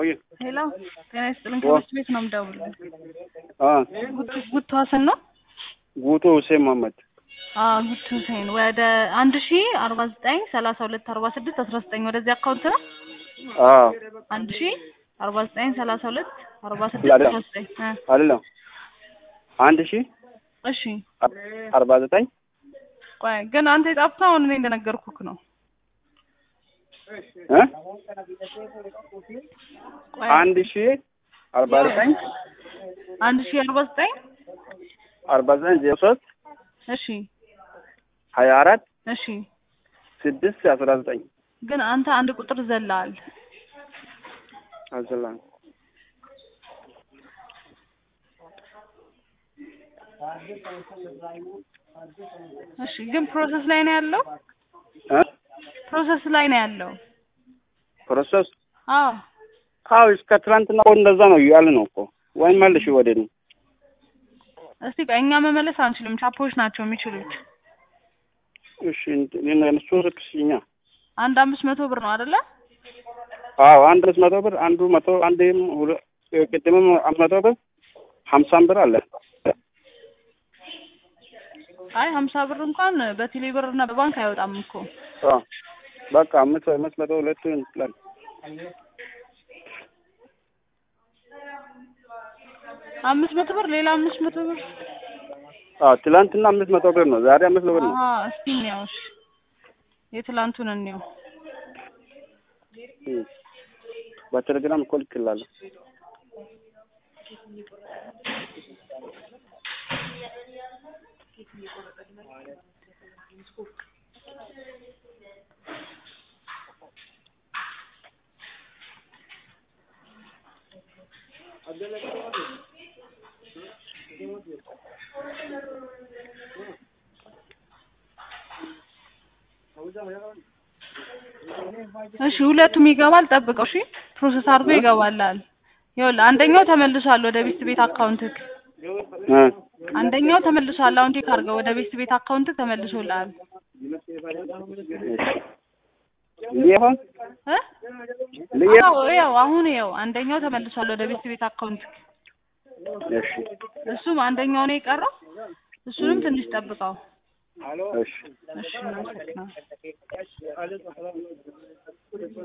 ወይ ሄሎ ጤና ይስጥልን። ከትምህርት ቤት ነው የምደውልልህ። አ ጉቱ- ጉቱ ሀሰን ነው? ጉቶ ሁሴን መሀመድ አዎ ጉቱ ሁሴን ወደ አንድ ሺ አርባ ዘጠኝ ሰላሳ ሁለት አርባ ስድስት አስራ ዘጠኝ ወደዚህ አካውንት ነው። አ አንድ ሺ አርባ ዘጠኝ ሰላሳ ሁለት አርባ ስድስት አስራ ዘጠኝ እ አይደለም አንድ ሺ እሺ አርባ ዘጠኝ ቆይ ግን አንተ የጻፍከው አሁን እኔ እንደነገርኩክ ነው። እ ቆይ አንድ ሺ አርባ ዘጠኝ አንድ ሺ አርባ ዘጠኝ አርባ ዘጠኝ ዜሮ ሶስት እሺ ሀያ አራት እሺ ስድስት አስራ ዘጠኝ ግን አንተ አንድ ቁጥር ዘለሃል። አዘላን እሺ ግን ፕሮሰስ ላይ ነው ያለው። እ ፕሮሰስ ላይ ነው ያለው። ፕሮሰስ አዎ አዎ እስከ ትናንትና እኮ እንደዛ ነው እያለ ነው እኮ ወይም መልሽ ወደ እኔ እስቲ ቆይ እኛ መመለስ አንችልም። ቻፖች ናቸው የሚችሉት። እሺ እነሱ ስክስኛ አንድ አምስት መቶ ብር ነው አይደለ? አዎ አንድ አምስት መቶ ብር አንዱ መቶ አንድም ሁለ- ቅድምም አምስት መቶ ብር ሀምሳም ብር አለ አይ ሀምሳ ብር እንኳን በቴሌ ብር እና በባንክ አይወጣም እኮ። አዎ በቃ አምስት አምስት መቶ ሁለቱ ይችላል አምስት መቶ ብር ሌላ አምስት መቶ ብር አዎ ትላንትና አምስት መቶ ብር ነው ዛሬ አምስት መቶ ብር ነው አሀ እስቲ እንየው እሺ። የትላንቱን እንየው። እም። በቴሌግራም እኮ ልክላለሁ እሺ ሁለቱም ይገባል። ጠብቀው እሺ። ፕሮሰስ አድርጎ ይገባላል። ይኸውልህ አንደኛው ተመልሷል ወደ ቤት ቤት አካውንትክ። እ አንደኛው ተመልሷል። አሁን ቼክ አድርገው ወደ ቤት ቤት አካውንትክ ተመልሶልሃል ሊሆን እ ልየ አዎ ይኸው አሁን ይኸው አንደኛው ተመልሷል ወደ ቤት ቤት አካውንትክ። እሺ እሱም አንደኛው ነው የቀረው። እሱንም ትንሽ ጠብቀው። እሺ እሺ እናመሰግናለን።